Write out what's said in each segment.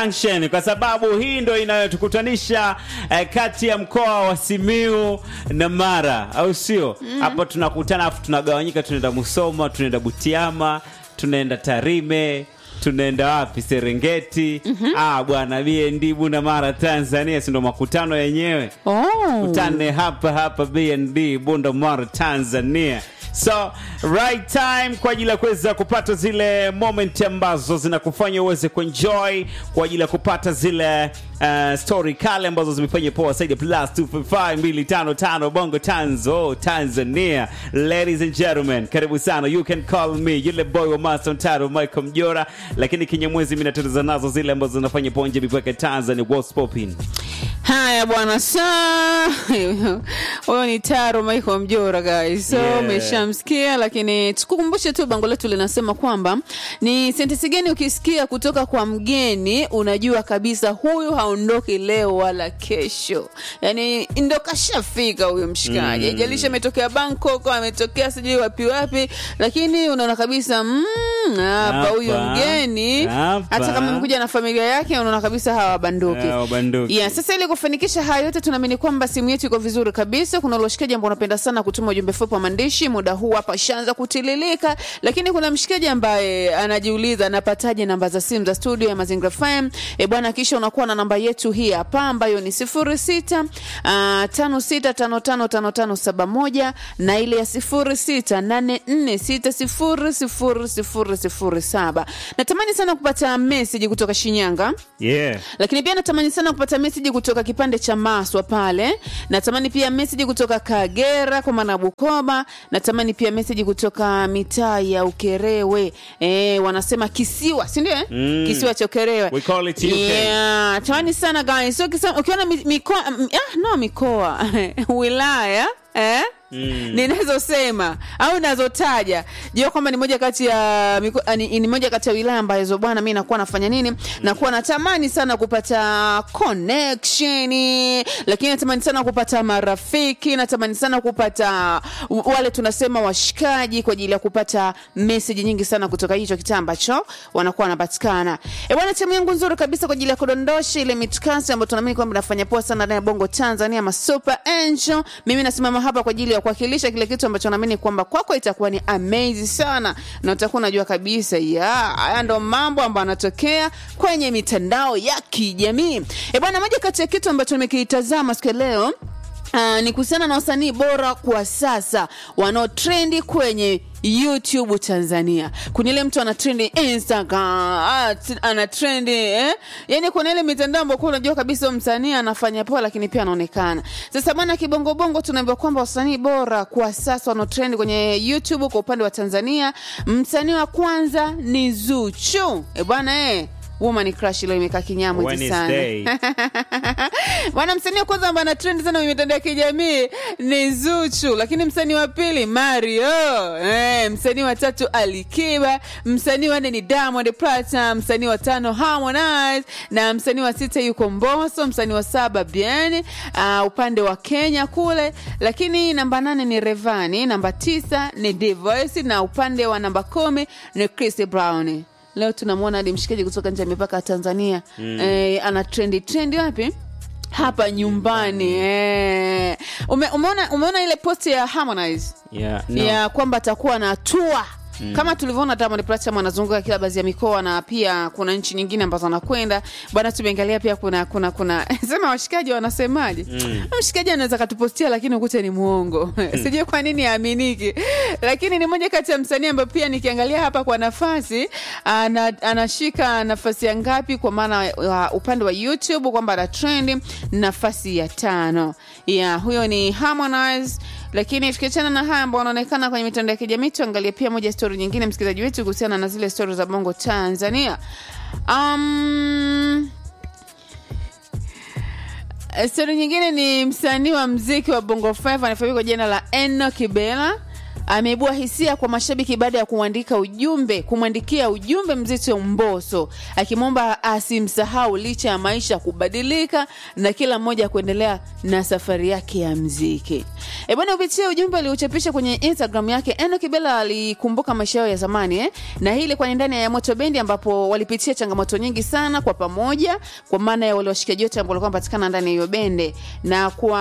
Junction kwa sababu hii ndo inayotukutanisha eh, kati ya mkoa wa Simiu na Mara, au sio? Hapo tunakutana afu tunagawanyika, tunaenda Musoma, tunaenda Butiama, tunaenda Tarime tunaenda wapi? Serengeti. Ah bwana, BND Bunda Mara, Tanzania, si ndo makutano yenyewe Oh. kutane hapa hapa BND Bunda Mara, Tanzania. So right time kwa ajili ya kuweza kupata zile moment ambazo zinakufanya uweze kuenjoy kwa ajili ya kupata zile uh, story kale ambazo zimefanya poa zaidi ya plus 255 bongo tanzo Tanzania. Ladies and gentlemen, karibu sana. You can call me yule boy wa Master Mtaro Michael Mjora, lakini kinyamwezi mimi natatiza nazo zile ambazo zinafanya ponje mipaka Tanzania. What's popping? Haya bwana, sa huyo ni Taro Michael Mjora guys, so Yeah. umeshamsikia, lakini tukukumbushe tu bango letu linasema kwamba ni sentensi gani ukisikia kutoka kwa mgeni unajua kabisa huyu haondoki leo wala kesho, yani ndo kashafika huyo mshikaji, haijalishi ametokea Bangkok, ametokea sijui wapi wapi, lakini unaona kabisa mm, hapa huyu Hapa, mgeni hapa. hata kama amekuja na familia yake, unaona kabisa hawabanduki. Hawabanduki. Yeah, sasa ili kufanikisha haya yote tunaamini kwamba simu yetu iko vizuri kabisa. Kuna ule mshikaji ambao unapenda sana kutuma ujumbe fupi wa maandishi, muda huu hapa shaanza kutililika, lakini kuna mshikaji ambaye anajiuliza anapataje namba za simu za studio ya Mazingira FM. E bwana, kisha unakuwa na namba yetu hii hapa ambayo ni 06 uh, 56555571 na ile ya 0684600007. Natamani sana kupata message kutoka Shinyanga Yeah. lakini pia natamani sana kupata meseji kutoka kipande cha Maswa pale. Natamani pia meseji kutoka Kagera kwa maana Bukoba. Natamani pia meseji kutoka mitaa ya Ukerewe, e, wanasema kisiwa, si ndio? eh? Mm. Kisiwa cha Ukerewe. We call it UK. Yeah, tamani sana guys. So ukisema ukiona mi- mikoa m- ah, no mikoa wilaya eh? Mm. ninazosema au nazotaja jua kwamba ni moja kati ya miko- ah, ni, ni moja kati ya wilaya ambazo bwana mi nakuwa nafanya nini nakuwa natamani sana kupata connection lakini natamani sana kupata marafiki natamani sana kupata w- wale tunasema washikaji kwa ajili ya kupata meseji nyingi sana kutoka hicho kitaa ambacho wanakuwa wanapatikana e bwana timu yangu nzuri kabisa kwa ajili ya kudondosha ile mitkasi ambayo tunaamini kwamba inafanya poa sana ndani ya bongo tanzania ma super angel mimi nasimama hapa kwa ajili ya kuwakilisha kile kitu ambacho naamini kwamba kwako itakuwa ni amazing sana na utakuwa unajua kabisa ya haya ndo mambo ambayo anatokea kwenye mitandao ya kijamii e bwana moja kati ya kitu ambacho nimekitazama siku ya leo Uh, ni kuhusiana na wasanii bora kwa sasa wanaotrendi kwenye youtube tanzania kuna ile mtu ana trendi instagram ah, t- ana trendi eh? yani kuna ile mitandao ambao kuwa unajua kabisa huyu msanii anafanya poa lakini pia anaonekana sasa bwana kibongobongo tunaambiwa kwamba wasanii bora kwa sasa wanaotrendi kwenye youtube kwa upande wa tanzania msanii wa kwanza ni zuchu e bwana eh woman crush leo imekaa kinyamwezi sana Wednesday. bwana msanii wa kwanza ambaye ana trend sana kwenye mitandao ya kijamii ni Zuchu, lakini msanii wa pili Mario, eh, msanii wa tatu Alikiba, msanii wa nne ni Diamond Platnumz, msanii wa tano Harmonize na msanii wa sita yuko Mbosso, msanii wa saba Bien uh, upande wa Kenya kule, lakini namba nane ni Revani, namba tisa ni Divoice na upande wa namba kumi ni Chris Brown. Leo tunamwona hadi mshikaji kutoka nje ya mipaka ya Tanzania mm. eh, ana trendi trendi wapi? hapa nyumbani eh. Ume, umeona, umeona ile post ya Harmonize Yeah. No. ya kwamba atakuwa na tua Mm. kama tulivyoona Diamond Platnumz anazunguka kila baadhi ya mikoa na pia kuna nchi nyingine ambazo anakwenda bwana. Tumeangalia pia kuna kuna kuna sema washikaji wanasemaje? mm. mshikaji anaweza katupostia lakini ukute ni muongo sijui kwa nini aaminiki, lakini ni moja kati ya msanii ambaye pia nikiangalia hapa kwa nafasi ana, anashika nafasi ya ngapi kwa maana wa upande wa YouTube kwamba ana trend nafasi ya tano. Yeah, huyo ni Harmonize lakini tukiachana na haya ambao wanaonekana kwenye mitandao ya kijamii tuangalie pia moja stori nyingine msikilizaji wetu kuhusiana na zile stori za bongo tanzania um, stori nyingine ni msanii wa mziki wa bongo flava anafahamika kwa jina la eno kibela ameibua hisia kwa mashabiki baada ya kuandika ujumbe kumwandikia ujumbe mzito Mbosso akimwomba asimsahau licha ya maisha kubadilika na kila mmoja kuendelea na safari yake ya mziki. E bwana, kupitia ujumbe aliochapisha kwenye Instagram yake, Enock Bella alikumbuka maisha yao ya zamani eh? na hii ilikuwa ni ndani ya Moto Bendi ambapo walipitia changamoto nyingi sana kwa pamoja, kwa maana ya wale washikaji wote ambao walikuwa wanapatikana ndani ya hiyo bende, na kwa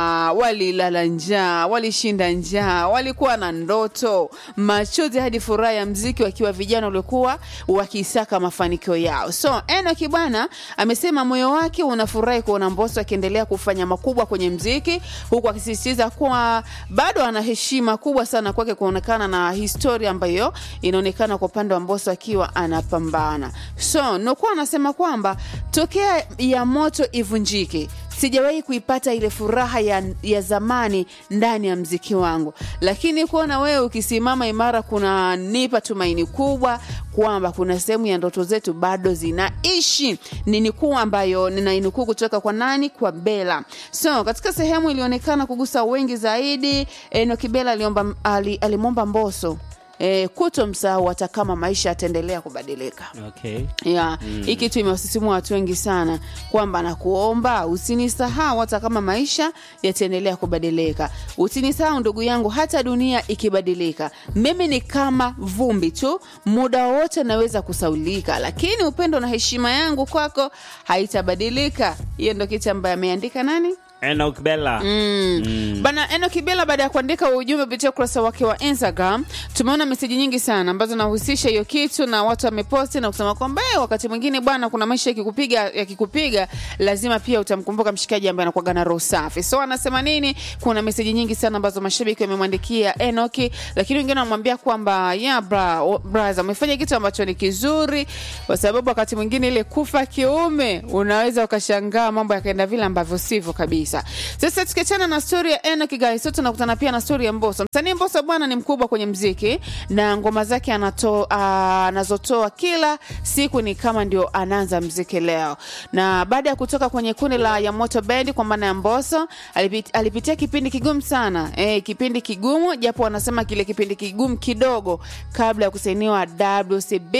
walilala njaa, walishinda njaa, walikuwa na ndoto, machozi hadi furaha ya mziki, wakiwa vijana waliokuwa wakisaka mafanikio yao. So Enock bwana amesema moyo wake unafurahi kuona Mbosso akiendelea kufanya makubwa kwenye mziki, huku akisisitiza kuwa bado ana heshima kubwa sana kwake kuonekana na historia ambayo inaonekana kwa upande wa Mbosso akiwa anapambana. So Nokua anasema kwamba tokea ya moto ivunjike sijawahi kuipata ile furaha ya, ya zamani ndani ya mziki wangu, lakini kuona wewe ukisimama imara kunanipa tumaini kubwa kwamba kuna sehemu ya ndoto zetu bado zinaishi. Ni nukuu ambayo ninainukuu kutoka kwa nani? Kwa Bella. So katika sehemu ilionekana kugusa wengi zaidi, Enock Bella aliomba ali, alimwomba Mbosso E, kutomsahau hata kama maisha yataendelea kubadilika Okay. ya hii kitu imewasisimua watu wengi sana kwamba nakuomba usinisahau hata kama maisha yataendelea kubadilika usinisahau ndugu yangu hata dunia ikibadilika mimi ni kama vumbi tu muda wowote naweza kusaulika lakini upendo na heshima yangu kwako haitabadilika hiyo ndo kitu ambayo ameandika nani Enoch Bella. Mm. Bana Enock Bella baada ya kuandika ujumbe kupitia ukurasa wake wa Instagram, tumeona meseji nyingi sana ambazo nahusisha hiyo kitu na watu wameposti na kusema kwamba "Eh, wakati mwingine bwana, kuna maisha yakikupiga yakikupiga, lazima pia utamkumbuka mshikaji ambaye anakuwa na roho safi. So anasema nini? Kuna meseji nyingi sana ambazo mashabiki wamemwandikia Enock, lakini wengine wanamwambia kwamba yeah, bra, o- braza umefanya kitu ambacho ni kizuri, kwa sababu wakati mwingine ile kufa kiume unaweza ukashangaa mambo yakaenda vile ambavyo sivyo kabisa. Sasa tukiachana na stori ya Enock guys, so tunakutana pia na stori ya Mbosso. Msanii Mbosso bwana ni mkubwa kwenye mziki na ngoma zake anato- ah, anazotoa kila siku ni kama ndio anaanza mziki leo, na baada ya kutoka kwenye kundi la ya Moto Band kwa maana ya Mbosso alipit, alipitia kipindi kigumu sana eh, kipindi kigumu japo wanasema kile kipindi kigumu kidogo kabla ya kusainiwa WCB.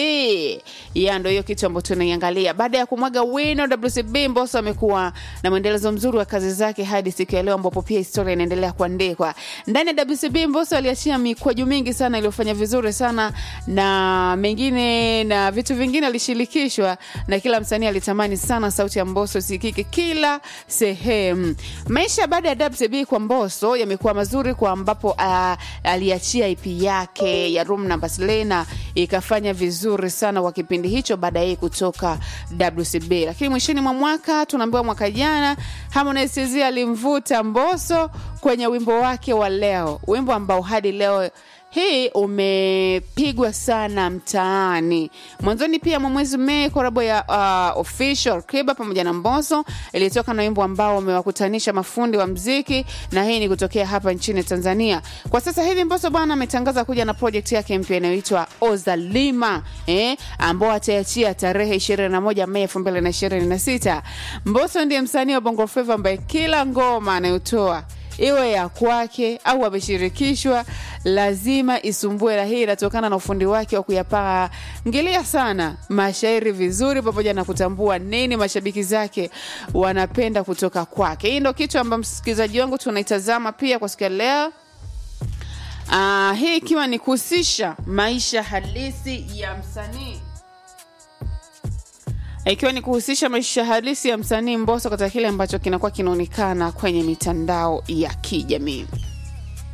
Ya ndio hiyo kitu ambacho tunaiangalia. Baada ya kumwaga wino WCB, Mbosso amekuwa na mwendelezo mzuri wa kazi zake hadi siku ya leo ambapo pia historia inaendelea kuandikwa. Ndani ya WCB Mbosso aliachia mikwaju mingi sana iliyofanya vizuri sana na mengine na vitu vingine alishirikishwa na kila msanii alitamani sana sauti ya Mbosso isikike kila sehemu. Maisha baada ya WCB kwa Mbosso yamekuwa mazuri kwa ambapo uh, aliachia EP yake ya Room Number Selena ikafanya vizuri sana kwa kipindi hicho baada ya yeye kutoka WCB, lakini mwishoni mwa mwaka tunaambiwa mwaka jana Harmonize TZ alimvuta Mbosso kwenye wimbo wake wa leo, wimbo ambao hadi leo hii umepigwa sana mtaani. Mwanzoni pia mwa mwezi Mei, korabo ya uh, official Kiba pamoja na Mbosso ilitoka na wimbo ambao umewakutanisha mafundi wa mziki, na hii ni kutokea hapa nchini Tanzania. Kwa sasa hivi Mbosso bwana ametangaza kuja na project yake mpya inayoitwa Ozalima eh, ambao ataiachia tarehe 21 Mei 2026. Mbosso ndiye msanii wa Bongo Flava ambaye kila ngoma anayotoa iwe ya kwake au ameshirikishwa lazima isumbue, na hii inatokana na ufundi wake wa kuyapangilia sana mashairi vizuri, pamoja na kutambua nini mashabiki zake wanapenda kutoka kwake. Hii ndo kitu ambayo msikilizaji wangu tunaitazama pia kwa siku ya leo. Ah, hii ikiwa ni kuhusisha maisha halisi ya msanii ikiwa ni kuhusisha maisha halisi ya msanii Mbosso katika kile ambacho kinakuwa kinaonekana kwenye mitandao ya kijamii.